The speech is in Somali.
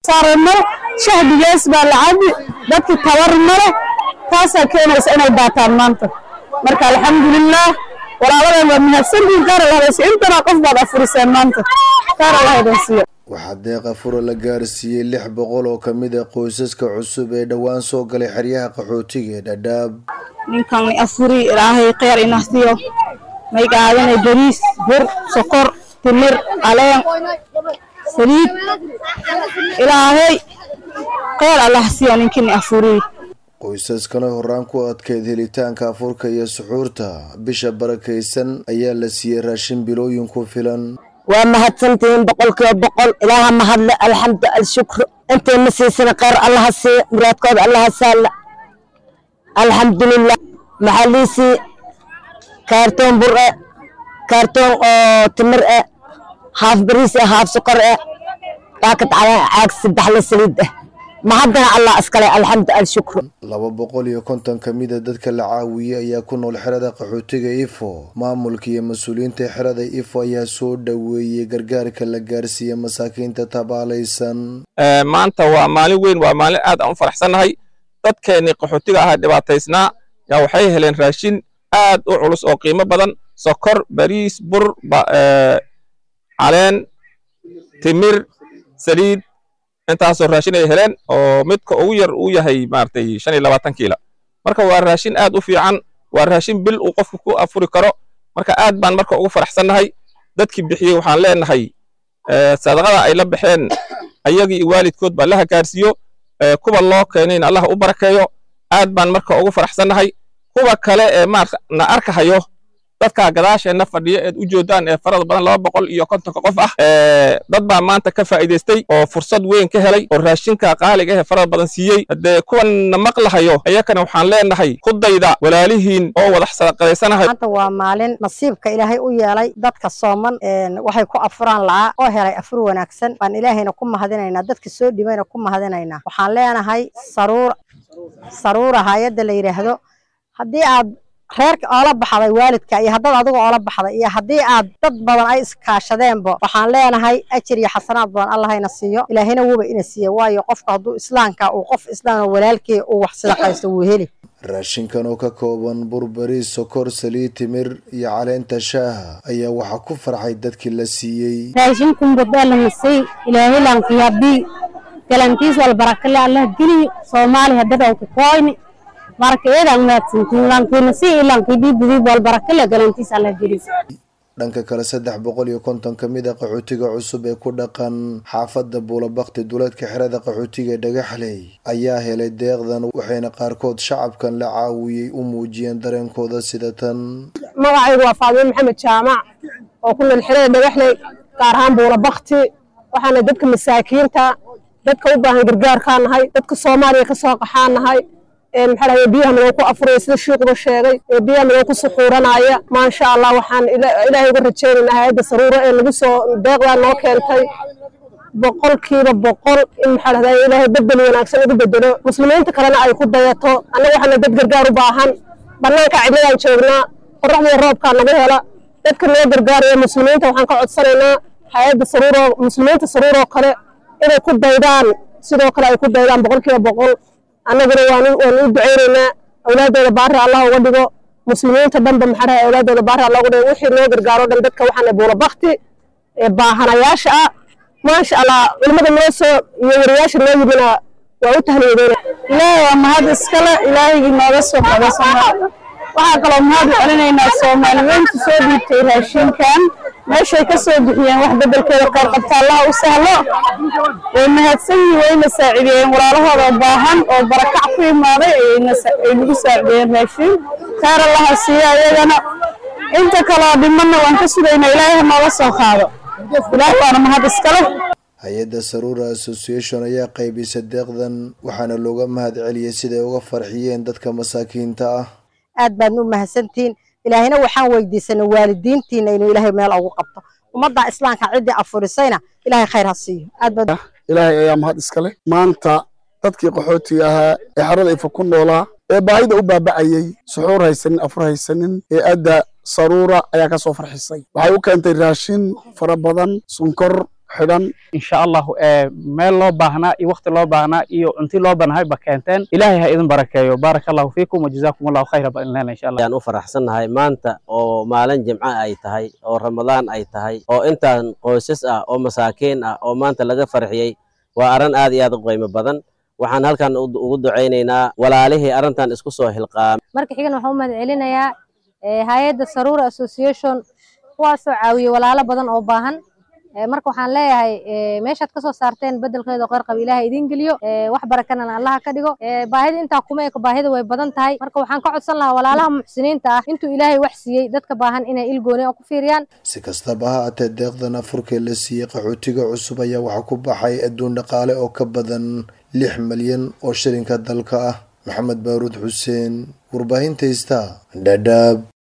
saara male shahdigees baa la cabi dadki tabar male taasaa keenaysa inay daataan maanta marka alxamdulilaah walaaladan waa mahadsantihin qaar allahadasi intana qof baad afuriseen maanta qaar allahaydan siiyo waxaa deeqa fura la gaarsiiyey lix boqol oo ka mid a qoysaska cusub ee dhowaan soo galay xeryaha qaxootiga ee dhadhaab ninkan afuri ilaahay kheyr inah siiyo may qaadanay bariis bur sokor timir caleen saliid ilaahay kheyr allah siiyo ninkini afuri qoysaskana horaan ku adkeyd helitaanka afurka iyo suxuurta bisha barakaysan ayaa la siiyey raashin bilooyin ku filan waa mahadsantihiin boqolkiiba boqol ilaaha mahadle alxamdu alshukru intayna siisana kheyr allaha siiya muraadkooda allaha saalla alxamdulilah maxaa liisii kaartoon bur e kaartoon oo timir e haaf bariis e haaf sokor e baakad caleen caag saddexle saliid ah mahaddana allah iskale alxamdu alshukru laba boqol iyo konton ka mid a dadka la caawiyey ayaa ku nool xerada qaxootiga ifo maamulka iyo mas-uuliyiinta xerada ifo ayaa soo dhoweeyey gargaarka la gaarsiiya masaakiinta tabaalaysan maanta waa maalin weyn waa maalin aad aan u faraxsannahay dadkeennii qaxootiga ahaa dhibaataysnaa yaa waxay heleen raashin aad u culus oo qiimo badan sokor bariis bur caleen timir saliid intaasoo raashin ay heleen oo midka ugu yar uu yahay maaragtay shan iyo labaatan kiila marka waa raashin aad u fiican waa raashin bil uu qofku ku afuri karo marka aad baan marka ugu faraxsannahay dadkii bixiyey waxaan leenahay sadaqada ay la baxeen ayagii iyo waalidkood baa laha gaarsiiyo kuwa loo keenayna allah u barakeeyo aad baan marka ugu faraxsannahay kuwa kale ee na arkahayo dadka gadaasheenna fadhiya eed u joodaan ee farada badan laba boqol iyo kontonka qof ah dad baa maanta ka faa'iidaystay oo fursad weyn ka helay oo raashinka qaaliga ee farada badan siiyey haddee kuwanna maqlahayo ayakana waxaan leenahay ku dayda walaalihiin oo wadax sadaqadaysanahay maanta waa maalin nasiibka ilaahay u yeelay dadka sooman waxay ku afuraan la'aa oo helay afur wanaagsan baan ilaahayna ku mahadinaynaa dadka soo dhibayna ku mahadinaynaa waxaan leenahay saruur saruura hay-adda la yidhaahdo haddii aad reerka oola baxday waalidka iyo haddaad adiga oola baxday iyo haddii aad dad badan ay iskaashadeenba waxaan leenahay ajir iyo xasanaad badan allahayna siiyo ilaahayna wuuba ina siiya waayo qofka hadduu islaamka uu qof islaam oo walaalkii uu wax sadaqaysto wuu heli raashinkan oo ka kooban bur bariis sokor saliid timir iyo caleenta shaaha ayaa waxaa ku farxay dadkii la siiyey raashinkun badaa la masay ilaahay laankiyabii galantiis walbarakale allah geliyo soomaali haddada ku koyni marka eedaan mahadsantiin laankiina si ilankii dhiibidii walbarakale galantiis allah geliyo dhanka kale saddex boqol iyo konton ka mid a qaxootiga cusub ee ku dhaqan xaafadda buulabakti duleedka xerada qaxootiga dhagaxley ayaa helay deeqdan waxayna qaarkood shacabkan la caawiyey u muujiyeen dareenkooda sida tan magacaygu waa faadimo maxamed jaamac oo ku nool xerada dhagaxley gaar ahaan buulabakti waxaana dadka masaakiinta dadka u baahan gargaarkaa nahay dadka soomaaliya ka soo qaxaa nahay maxaa dhahay biyaha midoo ku afuraya sida shiikuba sheegay ee biyaha midoo ku suxuuranaya maasha allah waxaan ilaahay uga rajaynaynaa hay-adda saruuro ee nagu soo deeqdaa noo keentay boqolkiiba boqol in maxaa dhahday ilaahay bedel wanaagsan ugu bedelo muslimiinta kalena ay ku dayato annaga waxaana dad gargaar u baahan bannaanka cidladaan joognaa qorraxdiiyo roobkaa naga hela dadka noo gargaaraya muslimiinta waxaan ka codsanaynaa hay-adda saruuro muslimiinta saruuroo kale inay ku daydaan sidoo kale ay ku daydaan boqolkiiba boqol annaguna waan u ducaynaynaa awlaadooda baari allah uga dhigo muslimiinta dhanba maxaa dhahay awlaadooda baari allah uga dhigo wixii noo gargaaro dhan dadka waxaana buulabakti ee baahanayaasha ah maasha allah culimmada noo soo iyo wariyaasha noo yimina waa u tahniyadeyna ilaahay waa mahad iskale ilaahaygi nooga soo qada soomaali waxaa kaloo mahad u celinaynaa soomaaliyeynta soo dhiibtay raashinkan meeshay ka soo bixiyeen wax bedelkeeda qayr qabta allaha u sahlo way mahadsan yihiin wayna saacideeyeen walaalahooda baahan oo barakac ku imaaday ay nagu saacideeyeen raashin kaar allaha siiya ayagana inta kaloo dhimanna waan ka sugaynaa ilaahay ha nooga soo qaado ilaah baana mahad iskale hay-adda saruura association ayaa qaybisa deeqdan waxaana looga mahad celiyey siday uga farxiyeen dadka masaakiinta ah aad baadna u mahadsantihiin ilaahayna waxaan weydiisanay waalidiintiina inuu ilaahay meel ugu qabto ummadda islaamka ciddii afurisayna ilaahay khayr ha siiyo aad baad ilaahay ayaa mahad iskale maanta dadkii qaxootiga ahaa ee xarada ifa ku noolaa ee baahida u baaba'ayey suxuur haysanin afur haysanin ee adda saruura ayaa ka soo farxisay waxay u keentay raashin fara badan sunkor xidhan insha allahu meel loo baahnaa iyo wakti loo baahnaa iyo cunti loo banahay ba keenteen ilaahay ha idin barakeeyo baaraka allahu fiikum wajazaakum allahu khayra baan leena insha allah ayaan u faraxsannahay maanta oo maalin jimco ay tahay oo ramadaan ay tahay oo intaan qoysas ah oo masaakiin ah oo maanta laga farxiyey waa arrin aad iyo aad u qiimo badan waxaan halkan ugu ducaynaynaa walaalihii arrintan isku soo hilqaamay marka xigan waxaan u mahad celinayaa hay-adda saruura association kuwaasoo caawiyey walaalo badan oo baahan marka waxaan leeyahay meeshaad kasoo saarteen bedelkeeda qeyr qaba ilaaha idiin geliyo wax barakanana allaha ka dhigo baahida intaa kuma eko baahida way badan tahay marka waxaan ka codsan lahaa walaalaha muxsiniinta ah intuu ilaahay wax siiyey dadka baahan inay ilgooni oo ku fiiriyaan si kastaba ha aatee deeqdan afurkee la siiyey qaxootiga cusub ayaa waxaa ku baxay adduun dhaqaale oo ka badan lix malyan oo shilinka dalka ah maxamed baaruud xuseen warbaahinta ista dhadhaab